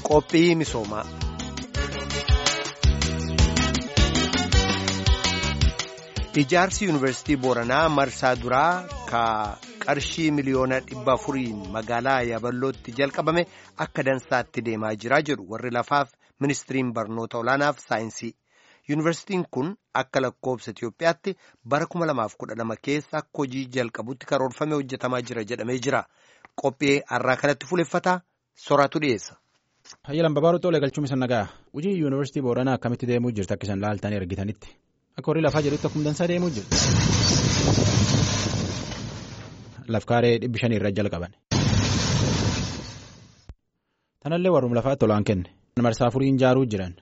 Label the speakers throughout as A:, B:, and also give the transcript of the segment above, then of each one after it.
A: Qophii misoomaa. Ijaarsi Yuunivarsiitii Booranaa marsaa duraa ka qarshii miliyoona dhibba afuriin magaalaa Yaballootti jalqabame akka dansaatti deemaa jira jedhu warri lafaaf ministiriin barnoota olaanaaf saayinsii. Yuunivarsiitiin kun akka lakkoobsa Itoophiyaatti bara 2012 keessa akka hojii jalqabutti karoorfame hojjetamaa jira jedhamee jira. Qophii har'aa kanatti fuuleffataa soraatu dhiyeessa.
B: Hayyalan babaaruu xoolee galchuun isa nagaa hojii yuunivarsiitii booranaa akkamitti deemuu jirti akka isaan laaltanii argitanitti akka horii lafaa jedhutti akkuma dansaa deemuu jirti. Lafkaaree dhibbi shanii irra jalqaban. Tanallee warruma lafaatti tolaan kenne. Marsaa afuriin ijaaruu jiran.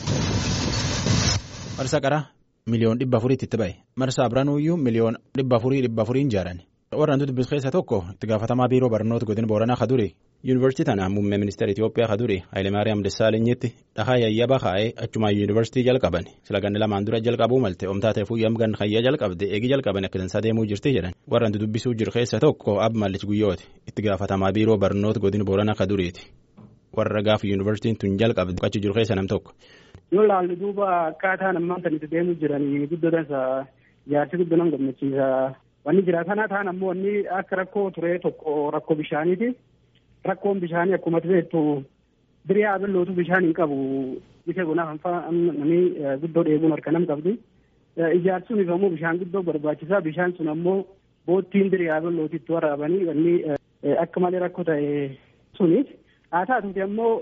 B: Marsaa qaraa miliyoon dhibba afuriitti itti ba'e. Marsaa biranuuyyuu miliyoon dhibba afurii dhibba afuriin ijaaran. Warra hantuutu biskileessa tokko itti gaafatamaa biiroo barnoota godina booranaa kaduri. Yuunivarsiitii tana muummee ministeera Itoophiyaa kaduri Hayilemaariyaam Dessaalenyitti dhahaa yayyaba kaa'ee achumaan yuunivarsiitii jalqaban sila ganni lamaan dura jalqabuu malte omtaa ta'eefuu yamgan hayya jalqabde eegi jalqaban akka dansaa deemuu jirti jedhan warra hantu dubbisuu jiru keessa tokko ab mallich guyyooti itti gaafatamaa biiroo barnoota godina booranaa kaduriiti warra gaafa yuunivarsiitiin tun jalqabde achi jiru keessa nam tokko.
C: Yoo ilaallu duuba akkaataan ammaan kan itti deemuu jiran guddoodhansa ijaarsi guddoo nama gammachiisa. Wanni jira kana ta'an ammoo wanni akka rakkoo ture tokko rakkoo bishaaniiti. Rakkoon bishaanii akkuma beektu birii abillootu bishaan hin qabu. Bisha gunaaf namni guddoo dheebuun harka nam qabdi. Ijaarsi sunis ammoo bishaan guddoo barbaachisa. Bishaan sun ammoo boottiin birii abillootitti waraabanii wanni akka malee rakkoo ta'e sunis. Haa taatuuti ammoo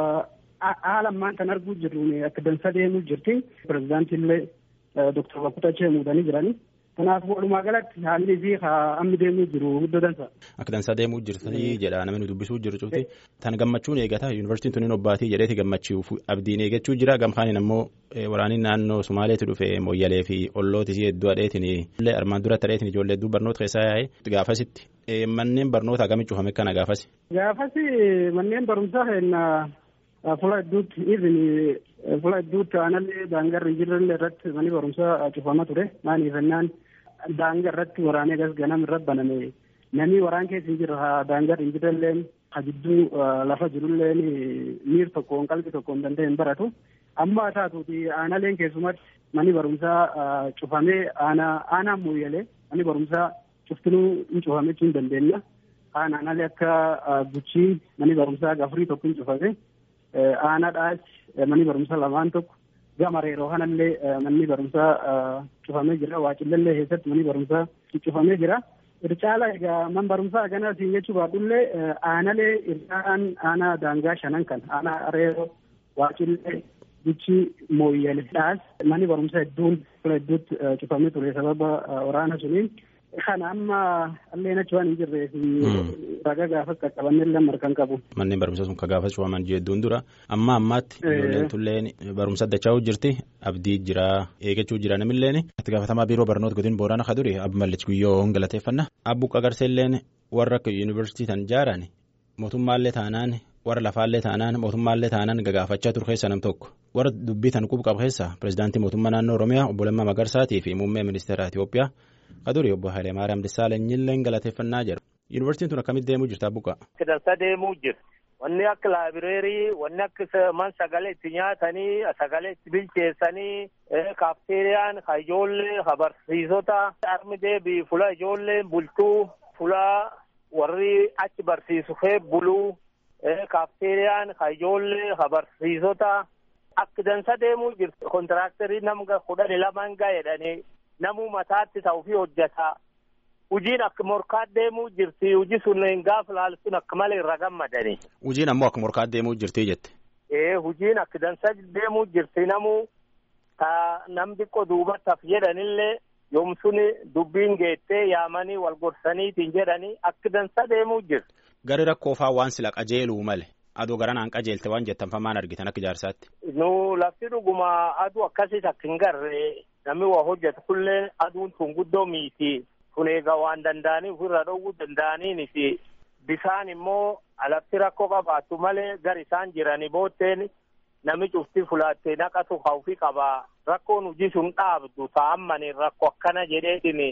C: haala ammaan kan arguu jirru akka dansa deemuu jirti. Pireezidaantii illee Dooktar Bakkutachee muudanii jirani. Kanaaf walumaa galatti haalli fi hammi deemuu jiru guddoo dansa.
B: Akka dansaa deemuu jirti jedha namni dubbisuu jiru cuuti. Tan gammachuun eegata yuunivarsiitiin tuniin obbaatii jedheeti gammachuuf abdiin eeggachuu jira gamkaaniin ammoo waraaniin naannoo Somaaleetti dhufe Mooyyalee fi Ollootis hedduu adheetiin illee armaan duratti adheetiin ijoollee hedduu barnoota keessaa yaa'e gaafasitti manneen barnoota akkamii cufame kana gaafasi.
C: Gaafasi manneen barumsaa hedduu fuula hedduutti even fuula hedduutti aanallee daangarri hin jirre irratti manni barumsaa cufama ture maaliif jennaan daangaa irratti waraanee gas ganam irra baname namni waraan keessa hin jirre daangarri hin jirrelleen ha jidduu lafa jirulleen miir tokkoon qalbii tokkoon danda'e hin baratu amma haa taatuuti aanaleen keessumatti manni barumsaa cufamee aanaan mooyyalee manni barumsaa cuftinuu hin cufame jechuu hin dandeenya aanaalee akka guchii manni barumsaa gafurii tokko hin cufame. Aanaadhaas manni barumsaa lamaan tokko gama reeroo kanallee manni barumsaa cufamee jira. Waacillallee keessatti manni barumsaa cufamee jira. Ircaala egaa man barumsaa ganaa siin jechuu baadhullee aanalee ircaan aanaa daangaa shanan kan aanaa reeroo waacillee guchii mooyyaleedhaas manni barumsaa hedduun fuula hedduutti cufamee ture sababa waraana suniin. Kana amma illee achi waan hin jirreef ragaa gaafas qaqqabannee illee markan qabu.
B: Manneen barumsaa sun ka gaafas cufaman jedhuun dura amma ammaatti ijoolleen tulleen barumsa dachaa jirti abdii jira eeggachuu jira namilleen itti gaafatamaa biiroo barnoota godina boorana kaduri abbi mallich guyyoo galateeffanna abbu qagarseelleen warra akka yuunivarsiitii tan ijaaran mootummaallee taanaan warra lafaallee taanaan mootummaallee taanaan gagaafachaa ture keessa nam tokko warra dubbii tan qubu qabu keessa pireezidaantii mootummaa naannoo oromiyaa obbo Lammaa Magarsaatii fi muummee ministeera Itoophiyaa. Kaduri obbo Hayilemaariyaam Dessaalenyiillee galateeffannaa jiru. Yuunivarsiitiin tun akkamitti deemuu jirti abbuqa?
D: Akka dansa deemuu jirti. Wanni akka laabireerii, wanni akka man sagalee itti nyaatanii, sagalee itti bilcheessanii, kaafteeriyaan, ka ijoollee, ka barsiisota, armi deebii fula ijoollee bultuu, fula warri achi barsiisu fee buluu, kaafteeriyaan, ka ijoollee, ka barsiisota, akka dansa deemuu jirti. Kontiraaktarii nama kudhanii lamaan gaa'edhanii. namuu mataatti ta'uu fi hojjeta. Hojiin akka morkaat deemuu jirti. Hojii sun gaafa laaltuun akka malee irra gammadani.
B: Hojiin ammoo akka morkaat deemuu jirti jette.
D: Ee hojiin akka dansa deemuu jirti namuu ta nam xiqqoo duubattaaf jedhanillee yoomsun dubbiin geettee yaamanii wal gorsaniitiin jedhanii akka dansa deemuu jirti.
B: Gari rakkoofaa waan sila qajeeluu male. Aduu garanaan qajeelte waan jettanfamaan argitan akka ijaarsaatti.
D: Nu lafti dhuguma aduu akkasiis akka hin garree namni waa hojjetu kullee aduun tun guddoo miiti. Kun egaa waan danda'anii ofirra dhowwuu danda'aniin fi bisaan immoo alatti rakkoo qabaattu malee gar isaan jiranii bootteen namni cufti fulaattee naqatu hawfi qaba. Rakkoon hojii sun dhaabdu ta'ammanii rakkoo akkana jedheetiin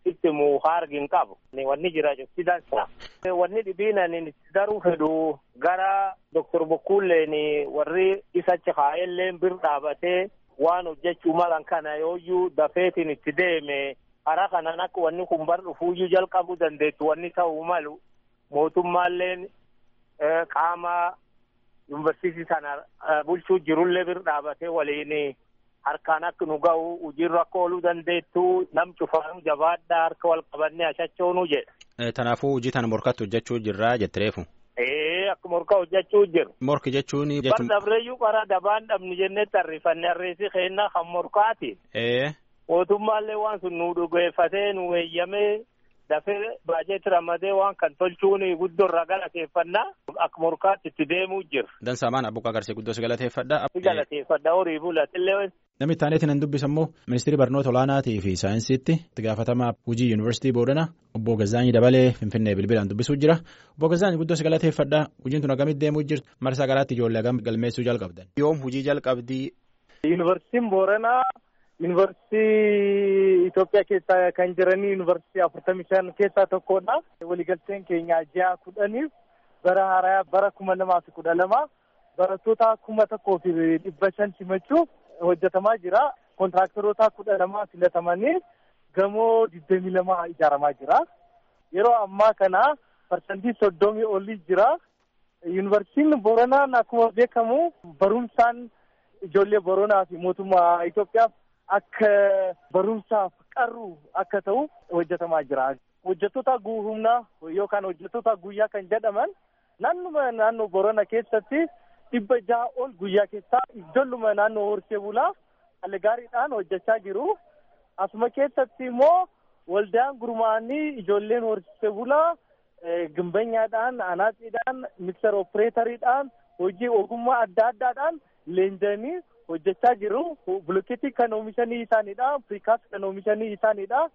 D: itti muu hargin qabu wanni jira cufti dansa. Wanni dhibiin ani itti daruu fedhu gara Doktor Bokkuulleen warri isachi kaa'elleen bir dhaabatee waan hojjechuu malan kana yooyyuu dafeetiin itti deeme hara kanan akka wanni kun bar dhufuuyyuu jalqabuu dandeettu wanni ta'uu malu mootummaalleen qaama yuunivarsiitii sana bulchuu jirullee bir dhaabatee waliin harkaan akka nu ga'u hojiirra akka ooluu dandeettu nam cufaanu jabaadhaa harka wal qabannee ashachoonu jedha.
B: Kanaafuu hojii tana morkatti hojjechuu jirraa jettireefu.
D: Ee akka morka hojjechuu jiru.
B: Morki jechuun.
D: Bar dabreeyyuu qara dabaan dhabni jennee tarrifanne harreessi keennaa kan morkaati.
B: Ee.
D: Mootummaallee waan sun nu dhugeeffatee nu eeyyamee dafee baajeeti ramadee waan kan tolchuun guddoo irraa galateeffannaa akka morkaatti itti deemuu jira.
B: Dansaamaan abbuqaa garsee guddoo si galateeffadha.
D: Si galateeffadha horii bulatillee.
B: Namni itti aaneetiin nan dubbisu immoo ministeerri barnoota olaanaatii fi saayinsiitti itti gaafatamaa hojii yuunivarsiitii Boodana obbo Gazaanyi Dabalee Finfinnee bilbilaan dubbisuu jira. Obbo Gazaanyi guddoo si galateeffadha. Hojiin tun akkamitti deemuu jirti? Marsaa garaatti ijoollee hagam galmeessuu jalqabdan. Yoom hojii jalqabdii?
E: Yuunivarsiitiin Booranaa yuunivarsiitii Itoophiyaa keessa kan jiranii yuunivarsiitii afurtamii shan keessaa tokkodha. Waliigalteen keenya ji'a kudhaniif bara haaraa bara kuma lamaa fi kudha lama barattoota kuma tokkoo fi dhibba shan simachuuf hojjetamaa jira. Kontiraaktaroota kudha lamaa filatamanii gamoo digdamii lama ijaaramaa jira. Yeroo ammaa kana parsantii soddomii olii jira. Yuunivarsiitiin Booranaan akkuma beekamu barumsaan ijoollee Booranaa fi mootummaa Itoophiyaaf akka barumsaaf qarru akka ta'u hojjetamaa jira. Hojjettoota humnaa yookaan hojjettoota guyyaa kan jedhaman naannuma naannoo Boorana keessatti dhibba jaha ol guyyaa keessaa ijoolluma naannoo horsee bulaa haala gaariidhaan hojjechaa jiru. Asuma keessatti immoo waldaan gurmaa'anii ijoolleen horsee bulaa gimbanyaadhaan, anaaxiidhaan, mikser opereeteriidhaan hojii ogummaa adda addaadhaan leenjanii hojjechaa jiru. Bulokkeetii kan oomishanii isaaniidha. Piriikaas kan oomishanii isaaniidha.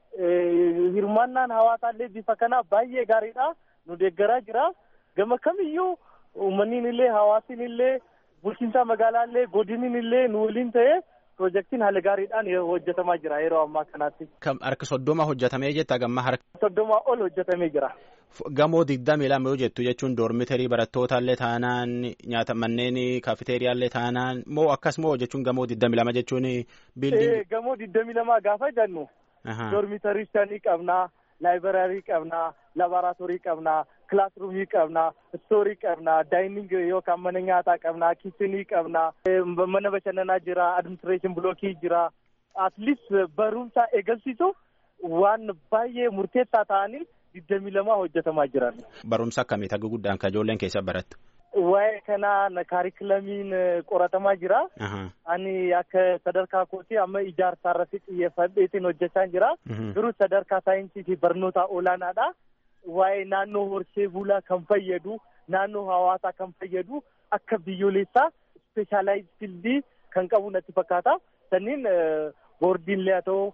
E: Hirmaannaan hawaasaallee bifa kanaa baay'ee gaariidha. Nu deeggaraa jira. Gama kamiyyuu uummanniin illee hawaasni illee bulchiinsa magaalaallee godiniin illee nu waliin ta'ee piroojeektiin haala gaariidhaan hojjetamaa jira yeroo ammaa kanaatti.
B: Harka soddoma hojjetamee jetta gamma harka.
E: Soddoma ol hojjetamee jira.
B: Gamoo digdamii lama yoo jettu jechuun doormitarii barattootallee taanaan nyaata manneen kaafiteeriyaallee taanaan moo akkas moo jechuun gamoo digdamii lama jechuun
E: biildiin. Gamoo digdamii lama gaafa jennu. Doormitarii shanii qabnaa, laayibraarii qabnaa, laaboraatoorii qabnaa, kilaasruumii qabnaa, istoorii qabnaa, daayining yookaan mana nyaataa qabnaa, kiichinii qabnaa, mana bashannanaa jira, adiministireeshin bilookii jira. Atliist barumsa eegalsiisu waan baay'ee murteessaa ta'anii digdamii lama hojjetamaa jiran.
B: Barumsa akkamii tagga guddaan kan ijoolleen keessa barattu?
E: Waa'ee kanaan kaarikulamiin qoratamaa jira. Ani akka sadarkaa kootii amma ijaarsa irratti xiyyeeffadheetiin hojjechaa jira. Garuu sadarkaa saayinsii fi barnoota olaanaadha. Waa'ee naannoo horsee bulaa kan fayyadu, naannoo hawaasaa kan fayyadu akka biyyoolessaa ispeeshaalaayiz fildii kan qabu natti fakkaata. Sanniin boordiinlee haa ta'u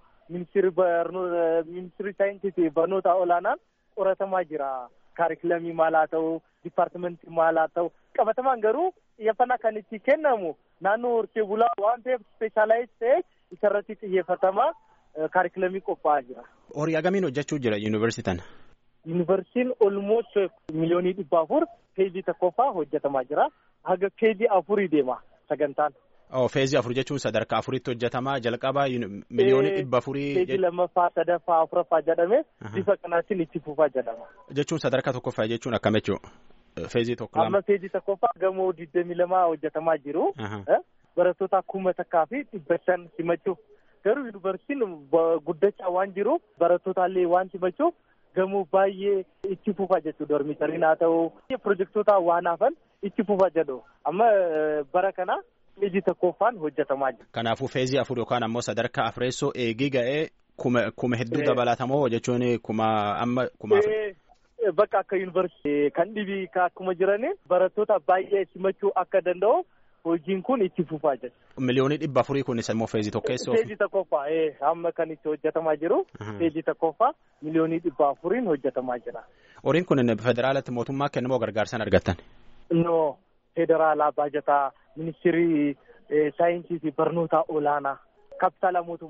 E: ministirii saayinsii fi barnoota olaanaan qoratamaa jira. Kaarikulamii maal haa ta'u, dipaartimentii maal haa ta'u, qabatamaan garuu xiyyeeffannaa kan itti kennamu naannoo horsee bulaa waan ta'eef ispeeshaalaayiz ta'e isarratti xiyyeeffatamaa kaarikulamii qophaa'aa jira.
B: Horii agamiin hojjechuu jira yuunivarsiitiin?
E: Yuunivarsiitiin olmoos miliyoonii dhibba afur peejii tokkoffaa hojjetamaa jira. Haga peejii afurii deema sagantaan.
B: Oh, feezii afur jechuun sadarkaa afuritti hojjetamaa jalqabaa miliyoonii dhibba afurii.
E: Feezii lammaffaa sadaffaa afuraffaa jedhame bifa kanaatiin itti fufaa jedhama.
B: Jechuun sadarkaa tokkoffaa jechuun akkam jechuudha? Feezii tokko lama.
E: Amma feezii tokkoffaa gamoo digdamii lamaa hojjetamaa jiru. Barattoota kuma takkaa fi dhibba shan simachuuf. Garuu yuunivarsiitiin guddachaa waan jiruuf barattootallee waan simachuuf gamoo baay'ee itti fufaa jechuudha. Dormitariin haa ta'u pirojektoota waan hafan itti fufaa jedhu. Amma bara kana. feezii tokkoffaan hojjetamaa jira.
B: Kanaafuu feezii afur yookaan ammoo sadarkaa afreessoo eegii ga'ee kuma hedduu dabalatamoo jechuun kuma amma kuma.
E: Bakka akka yuunivarsiitii kan dhibii akkuma jiranii barattoota baay'ee simachuu akka danda'u hojiin kun itti fufaa jira.
B: Miliyoonii dhibba afurii kunis immoo feezii tokkeessoo.
E: Feezii tokkoffaa amma kan itti hojjetamaa jiru. Feezii tokkoffaa miliyoonii dhibba afuriin hojjetamaa jira.
B: Horiin kun federaalatti mootummaa kennamoo gargaarsaan argattan?
E: No federaalaa baajataa ministirii saayinsii fi barnoota olaanaa kapitaala mootummaa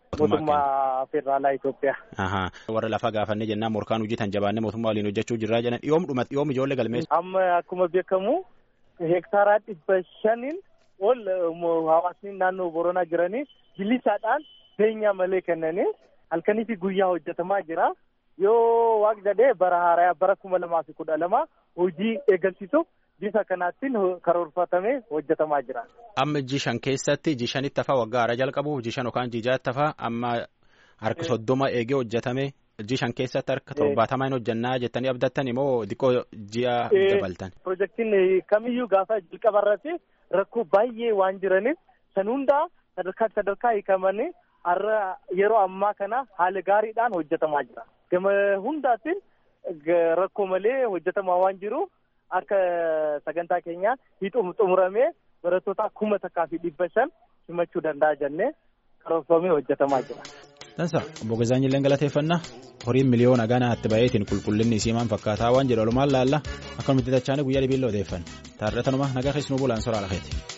E: mootummaa federaalaa Itoophiyaa.
B: Warra lafaa gaafannee jennaan morkaan hojjetan jabaannee mootummaa waliin hojjechuu jirraa jedhan dhiyoom dhuma dhiyoom ijoollee galmeessu.
E: Amma akkuma beekamu heektaaraa dhibba shaniin ol hawaasni naannoo Boronaa jiranii bilisaadhaan beenyaa malee kennanii halkanii fi guyyaa hojjetamaa jira. Yoo waaq jedhee bara haaraa bara kuma lamaa fi kudha lama hojii eegalchiisuuf bifa kanaattiin karoorfatamee hojjetamaa jira.
B: Amma jishan keessatti jishanitti hafaa waggaa haaraa jalqabuuf jishan yookaan jijaatti hafaa amma harka soddoma eegee hojjetame jishan keessatti harka torbaatamaa hin hojjannaa jettanii abdattan immoo xiqqoo ji'a dabaltan.
E: Pirojektiin kamiyyuu gaafa jalqaba irratti rakkoo baay'ee waan jiraniif san hundaa sadarkaa sadarkaa hiikamanii har'a yeroo ammaa kana haala gaariidhaan hojjetamaa jira. Gama hundaatiin rakkoo malee hojjetamaa waan jiruuf akka sagantaa keenyaa xumuramee barattoota kuma takkaa fi dhibba shan simachuu danda'a jennee karoorfamee hojjetamaa jira.
B: Dansa obbo Gazaanyillee galateeffannaa horiin miliyoona ganaa itti baheetiin qulqullinni isii maal fakkaataa waan jedhu walumaan laalla akka nuti tachaanii guyyaa dhibiilla odeeffanne taarratanuma nagaa keessanuu bulaan soraa lafeeti.